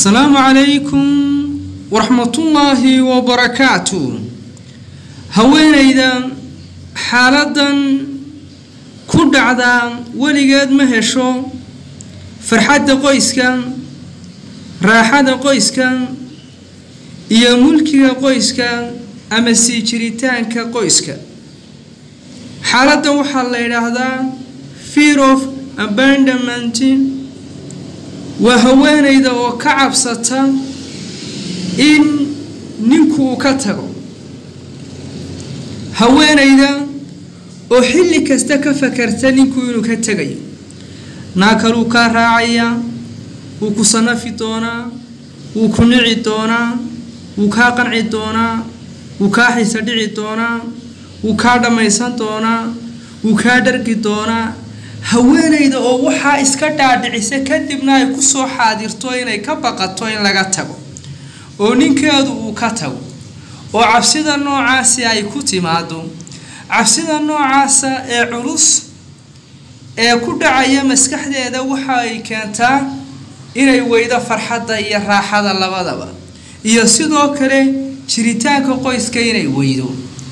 asalaamu calaykum waraxmatullaahi wabarakaatu haweenayda xaaladan ku dhacda weligeed ma hesho farxadda qoyska raaxada qoyska iyo mulkiga qoyska ama sii jiritaanka qoyska xaaladdan waxaa la yidhaahdaa fear of abandament waa haweenayda oo ka cabsata in ninku uu ka tago haweenayda oo xilli kasta ka fakarta ninku inuu ka tegayo naa kaluu kaa raacayaa wuu ku sanafi doonaa wuu ku nici doonaa wuu kaa qanci doonaa wuu kaa xiisa dhici doonaa wuu kaa dhammaysan doonaa wuu kaa dhargi doonaa haweenayda oo waxaa iska dhaadhicisa kadibna ay ku soo xaadirto inay ka baqato in laga tago oo ninkeedu uu ka tago oo cabsida noocaasi ay ku timaado cabsida noocaasa ee culus ee ku dhacaya maskaxdeeda waxa ay keentaa inay weydo farxadda iyo raaxada labadaba iyo sidoo kale jiritaanka qoyska inay weydo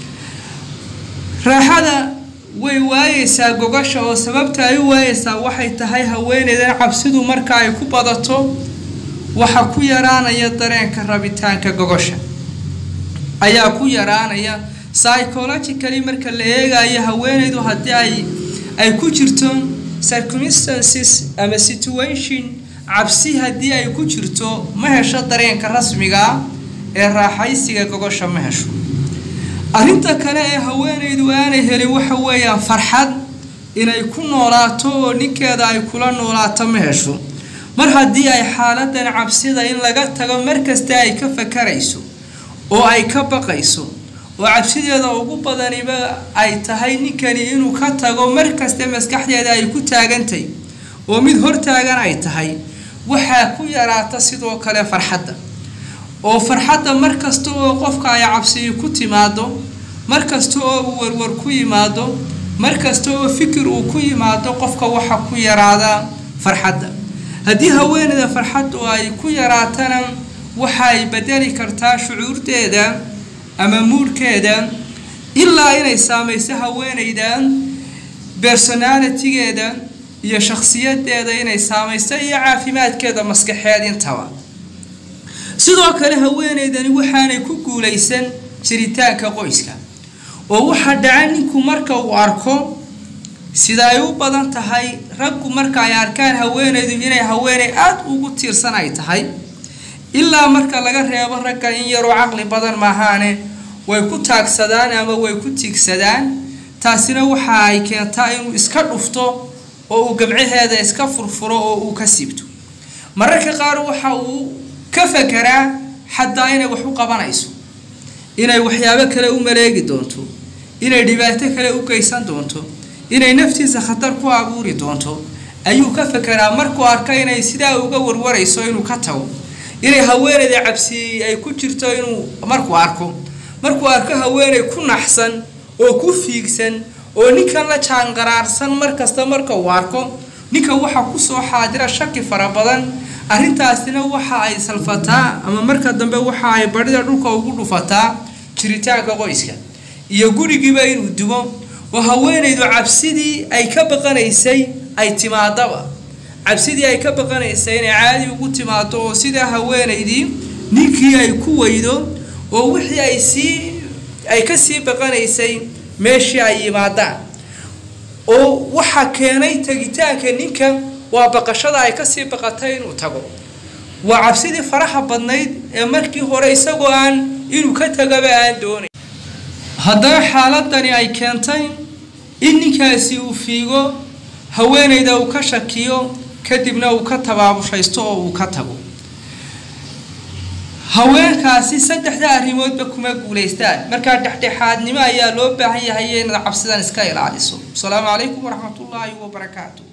raaxada way waayeysaa gogasha oo sababta ay u waayeysaa waxay tahay haweeneydan cabsidu marka ay ku badato waxa ku yaraanaya dareenka rabitaanka gogosha ayaa ku yaraanaya psychologically marka la eegayo haweeneydu haddii ay ay ku jirto circumstances ama situation cabsi haddii ay ku jirto ma hesho dareenka rasmiga ee raaxaysiga gogosha ma hesho arrinta kale ee haweenaydu aanay helin waxa weeyaan farxad inay ku noolaato oo ninkeeda ay kula noolaato ma hesho mar haddii ay xaaladan cabsida in laga tago markasta ay ka fakarayso oo ay ka baqayso oo cabsideeda ugu badaniba ay tahay ninkani inuu ka tago markasta maskaxdeeda ay ku taagantahy oo mid hortaagan ay tahay waxaa ku yaraata sidoo kale farxadda oo farxadda mar kasta oo qofka ay cabsiyi ku timaado mar kasta oo uu warwar ku yimaado mar kasta oo fikir uu ku yimaado qofka waxa ku yaraada farxadda haddii haweeneyda farxaddu ay ku yaraatana waxay bedeli kartaa shucuurteeda ama muurhkeeda ilaa inay saamayso haweeneyda bersonalitigeeda iyo shakhsiyadeeda inay saamayso iyo caafimaadkeeda maskaxeed intaba sidoo kale haweeneydani waxaanay ku guulaysan jiritaanka qoyska oo waxaa dhaca ninku marka uu arko sida ay u badan tahay raggu marka ay arkaan haweeneydu inay haweeney aada ugu tiirsan ay tahay ilaa marka laga reebo ragga in yaroo caqli badan maahaane way ku taagsadaan ama way ku tiigsadaan taasina waxa ay keentaa inuu iska dhufto oo uu gamcaheeda iska furfuro oo uu ka siibto mararka qaar waxa uu ka fakeraa xataa inay wax u qabanayso inay waxyaabo kale u maleegi doonto inay dhibaato kale u geysan doonto inay naftiisa khatar ku abuuri doonto ayuu ka fakeraa markuu arka inay sidaa uga warwarayso inuu ka tago inay haweeneyda cabsi ay ku jirto inuu markuu arko markuu arko haweeney ku naxsan oo ku fiigsan oo ninkan la jaanqaraarsan markasta marka uu arko ninka waxaa kusoo xaadira shaki fara badan arrintaasina waxa ay salfataa ama marka dambe waxa ay badhida dhulka ugu dhufataa jiritaanka qoyska iyo gurigiiba inuu dumo oo haweenaydu cabsidii ay ka baqanaysay ay timaadaba cabsidii ay ka baqanaysay inay caadi ugu timaado oo sidaa haweenaydii ninkii ay ku weydo oo wixii ay sii ay ka sii baqanaysay meeshii ay yimaadaan oo waxaa keenay tegitaanka ninka waa baqashada ay kasii baqatay inuu tago waa cabsidii faraha badnayd ee markii hore isagoo aan inuu ka tagaba aan doonay haddana xaaladani ay keentay in ninkaasi uu fiigo haweenayda uu ka shakiyo kadibna uu ka tabaabushaysto oo uu ka tago haweenkaasi saddexda arrimoodba kuma guulaystaan markaa dhexdhexaadnimo ayaa loo baahan yahay inaad cabsidan iska ilaaliso asalaamu calaykum waraxmatullaahi wabarakaatu